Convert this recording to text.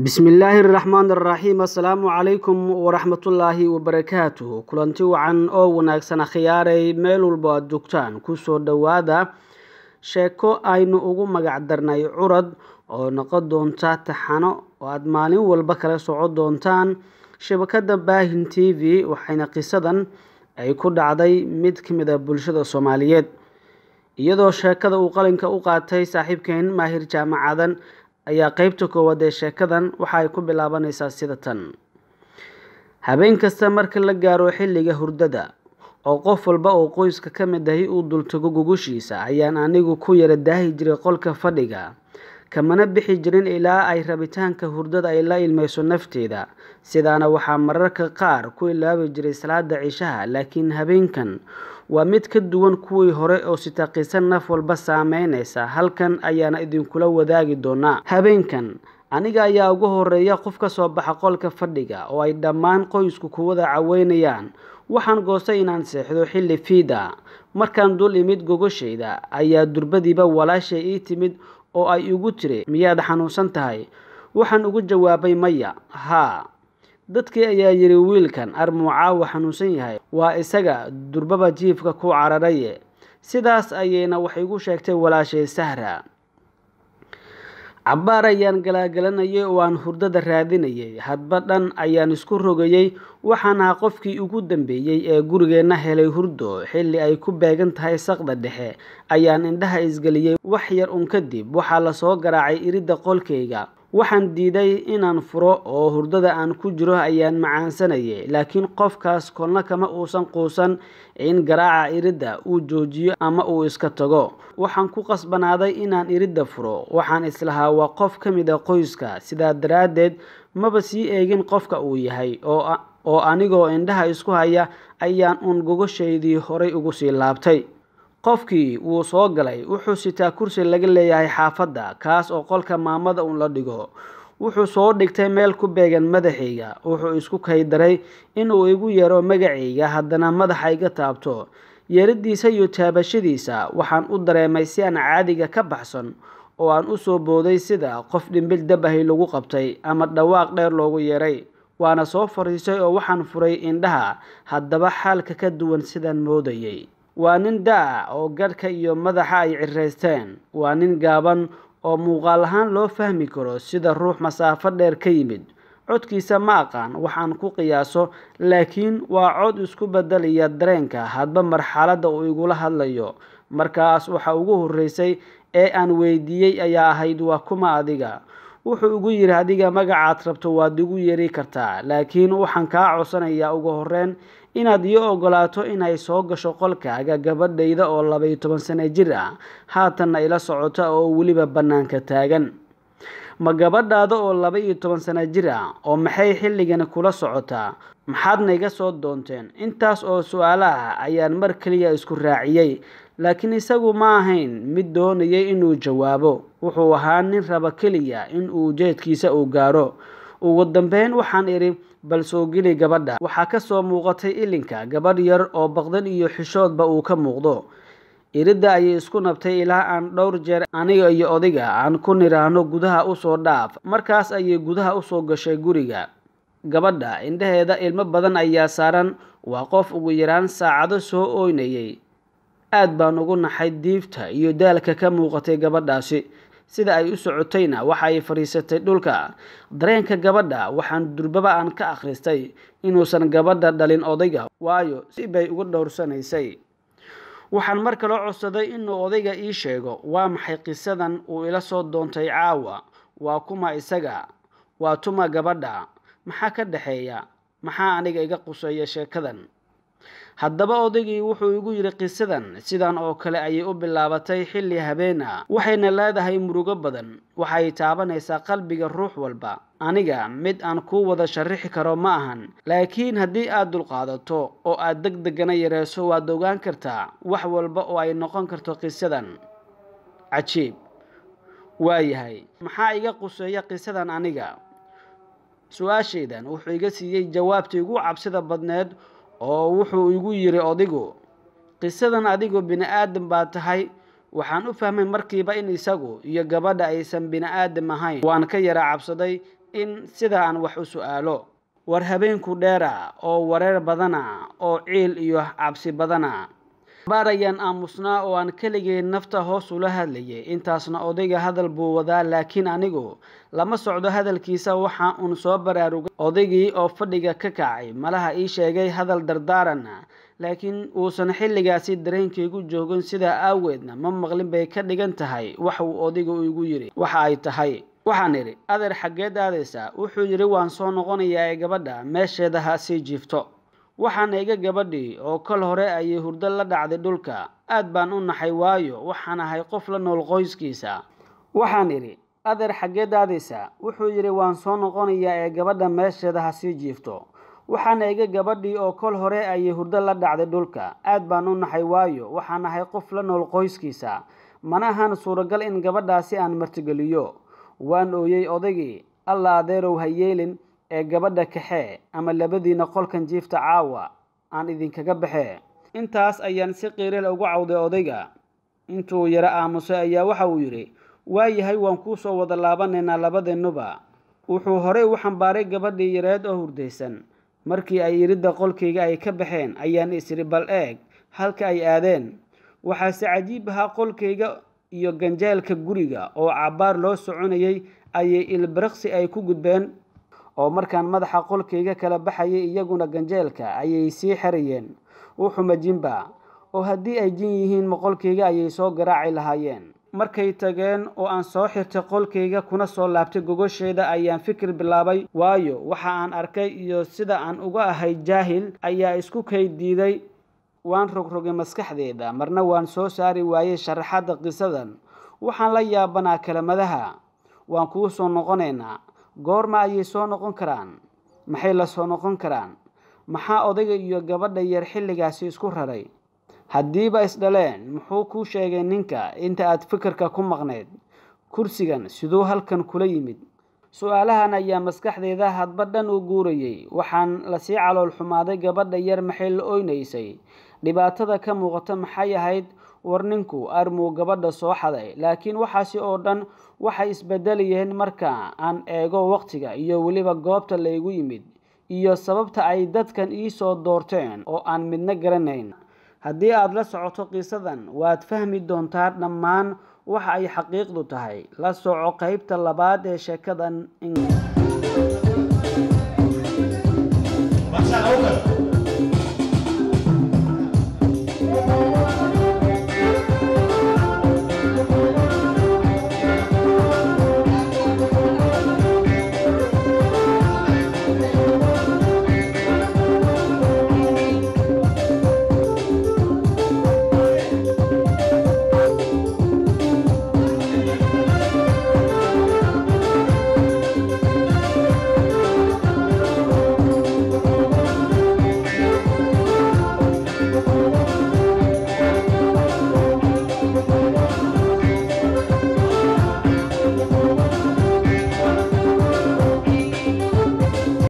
bismillaahi raxmaan raxiim assalaamu calaykum waraxmatullaahi wabarakaatuh kulanti wacan oo wanaagsan akhyaaray meel walbo aada joogtaan kusoo dhowaada sheeko aynu ugu magac darnay curad oo noqon doonta taxano oo aada maalin walba kala soco doontaan shabakada baahin t v waxayna qisadan ay ku dhacday mid ka mid a bulshada soomaaliyeed iyadoo sheekada uu qalinka u qaatay saaxiibkeen maahir jaamacadan ayaa qeybta koowaad ee sheekadan waxa ay ku bilaabanaysaa sida tan habeen kasta marka la gaaro xilliga hurdada oo qof walba oo qoyska ka mid ahi uu dultago gugushiisa ayaan anigu ku yara daahi jiray qolka fadhiga kamana bixi jirin ilaa ay rabitaanka hurdada ay la ilmayso nafteeda sidaana waxaa mararka qaar ku ilaabi jiray salaada cishaha laakiin habeenkan waa mid ka duwan kuwii hore oo sitaaqisan naf walba saameynaysa halkan ayaana idinkula wadaagi doonaa habeenkan aniga ayaa ugu horeeya qof ka soo baxa qolka fadhiga oo ay dhammaan qoysku ku wada caweynayaan waxaan goostay inaan seexdo xilli fiida markaan dul imid gogoshayda ayaa durbadiiba walaashay ii timid oo ay igu tiri miyaad xanuunsan tahay waxaan ugu jawaabay maya haa dadkii ayaa yidhi wiilkan armuu caawa xanuunsan yahay waa isaga durbaba jiifka ku cararaye sidaas ayayna wax igu sheegtay walaashay sahra cabbaar ayaan galaagalanayay oo aan hurdada raadinayay hadba dhan ayaan isku rogayey waxaan ahaa qofkii ugu dambeeyey ee gurigeenna helay hurdo xilli ay ku beegan tahay saqda dhexe ayaan indhaha isgeliyey wax yar un kadib waxaa lasoo garaacay iridda qolkayga waxaan diiday inaan furo oo hurdada aan ku jiro ayaan macaansanayay laakiin qofkaas kolna kama uusan quusan in garaaca iridda uu joojiyo ama uu iska tago waxaan ku qasbanaaday inaan iridda furo waxaan islahaa waa qof ka mid a qoyska sidaa daraaddeed maba sii eegin qofka uu yahay oo anigoo indhaha isku haya ayaan uun gogoshaydii horay ugu sii laabtay qofkii wuu soo galay wuxuu sitaa kursi laga leeyahay xaafadda kaas oo qolka maamada uun la dhigo wuxuu soo dhigtay meel ku beegan madaxayga wuxuu isku kaydaray inuu igu yeero magacayga haddana madaxa iga taabto yeeradiisa iyo taabashadiisa waxaan u dareemay si aan caadiga ka baxsan oo aan u soo booday sida qof dhimbil dabahay lagu qabtay ama dhawaaq dheer loogu yeeray waana soo fariisay oo waxaan furay indhaha haddaba xaalka ka duwan sidaan moodayay waa nin da-a oo gadhka iyo madaxa ay ciraysteen waa nin gaaban oo muuqaal ahaan loo fahmi karo sida ruux masaafo dheer ka yimid codkiisa ma aqaan waxaan ku qiyaaso laakiin waa cod isku bedelaya dareenka hadba marxaladda uu igula hadlayo markaas waxa ugu horreysay ee aan weydiiyey ayaa ahayd waa kuma adiga wuxuu igu yidhi adiga magacaad rabto waad igu yeeri kartaa laakiin waxaan kaa codsanayaa ugu horreyn inaad ii ogolaato inay soo gasho qolkaaga gabadhayda oo labaiyo toban sano jir ah haatanna ila socota oo weliba bannaanka taagan ma gabadhaada oo laba iyo toban sano jir ah oo maxay xilligani kula socotaa maxaadna iga soo doonteen intaas oo su-aalo ah ayaan mar keliya isku raaciyey laakiin isagu ma ahayn mid doonayay inuu jawaabo wuxuu ahaa nin raba keliya in uu jeedkiisa uu gaaro ugu dambeyn waxaan idhi bal soo geli gabadha waxaa ka soo muuqatay ilinka gabadh yar oo baqdan iyo xishoodba uu ka muuqdo iridda ayay isku nabtay ilaa aan dhowr jeer aniga iyo odiga aan ku niraahno gudaha usoo dhaaf markaas ayay gudaha usoo gashay guriga gabadha indhaheeda ilmo badan ayaa saaran waa qof ugu yaraan saacado soo ooynayay aad baan ugu naxay diifta iyo daalka ka muuqatay gabadhaasi sida ay u socotayna waxa ay fadhiisatay dhulka dareenka gabadha waxaan durbaba aan ka akhristay inuusan gabadha dhalin odayga waayo si bay uga dhowrsanaysay waxaan mar kaloo codsaday inuu odayga ii sheego waa maxay qisadan uu ila soo doontay caawa waa kuma isaga waa tuma gabadha maxaa ka dhexeeya maxaa aniga iga quseeya sheekadan haddaba odaygii wuxuu igu yidhi qisadan sidan oo kale ayay u bilaabatay xilli habeen ah waxayna leedahay murugo badan waxay taabanaysaa qalbiga ruux walba aniga mid aan kuu wada sharixi karo ma ahan laakiin haddii aad dulqaadato oo aad deg degana yareyso waad ogaan kartaa wax walba oo ay noqon karto qisadan cajiib waayahay maxaa iga quseeya qisadan aniga su-aashaydan wuxuu iga siiyey jawaabtii ugu cabsida badneed oo wuxuu igu yidhi odigu qisadan adigu bini aadam baa tahay waxaan u fahmay markiiba in isagu iyo gabadha aysan bini aadam ahayn waan ka yara cabsaday in sida aan wax u su-aalo war habeenku dheera oo wareer badana oo ciil iyo cabsi badana baar ayaan aamusnaa oo aan keligay nafta hoos ula hadlayay intaasna odayga hadal buu wadaa laakiin anigu lama socdo hadalkiisa waxa uun soo baraarugay odaygii oo fadhiga ka kacay malaha ii sheegay hadal dardaarana laakiin uusan xilligaasi dareenkaygu joogin sidaa aaweedna ma maqlin bay ka dhigan tahay wax uu odaygu igu yidhi waxa ay tahay waxaan idhi adeer xaggeed aadaysaa wuxuu yidhi waan soo noqonayaa ee gabadha meesheeda ha sii jiifto waxaan iga gabadhii oo kol hore ayay hurdo la dhacday dhulka aad baan u naxay waayo waxaan ahay qof la nool qoyskiisa waxaan idhi adeer xaggeed aadaysaa wuxuu yidhi waan soo noqonayaa ee gabadha meesheeda ha sii jiifto waxaan iga gabadhii oo kol hore ayay hurdo la dhacday dhulka aad baan u naxay waayo waxaan ahay qof la nool qoyskiisa mana ahan suuragal in gabadhaasi aan martigeliyo waan ooyey odaygii alla adeerow ha yeelin ee gabadha kaxee ama labadiina qolkan jiifta caawa aan idinkaga baxee intaas ayaan si qiiril ugu cawday odayga intuu yaro aamusay ayaa waxa uu yidhi waayahay waan kuu soo wada laabanaynaa labadeennuba wuxuu horey u xambaaray gabadhii yareed oo hurdaysan markii ay iridda qolkayga ay ka baxeen ayaan is-idhi bal eeg halka ay aadeen waxaase cajiib ahaa qolkayga iyo ganjeelka guriga oo cabbaar loo soconayay ayay ilbiriqsi ay ku gudbeen oo markaan madaxa qolkayga kala baxayay iyaguna ganjeelka ayay sii xerayeen wuxuma jinba oo haddii ay jin yihiin maqolkayga ayay soo garaaci lahaayeen markay tageen oo aan soo xirtay qolkayga kuna soo laabtay gogosheeda ayaan fikir bilaabay waayo waxa aan arkay iyo sida aan uga ahay jaahil ayaa isku kay diiday waan rogrogay maskaxdeeda marna waan soo saari waayey sharaxadda qisadan waxaan la yaabanaa kelimadaha waan kuu soo noqonaynaa goorma ayay soo noqon karaan maxay la soo noqon karaan maxaa odayga iyo gabadha yar xilligaasi isku raray haddiiba isdhaleen muxuu kuu sheegay ninka inta aad fikirka ku maqnayd kursigan siduu halkan kula yimid su-aalahan ayaa maskaxdeeda hadba dhan u guurayay waxaan lasii calool xumaaday gabadha yar maxay la oynaysay dhibaatada ka muuqata maxay ahayd war ninku armuu gabadha soo xaday laakiin waxaasi oo dhan waxay isbedelayeen marka aan eego waqtiga iyo weliba goobta laygu yimid iyo sababta ay dadkan ii soo doorteen oo aan midna garanayn haddii aada la socoto qisadan waad fahmi doontaa dhammaan waxa ay xaqiiqdu tahay la soco qeybta labaad ee sheekadan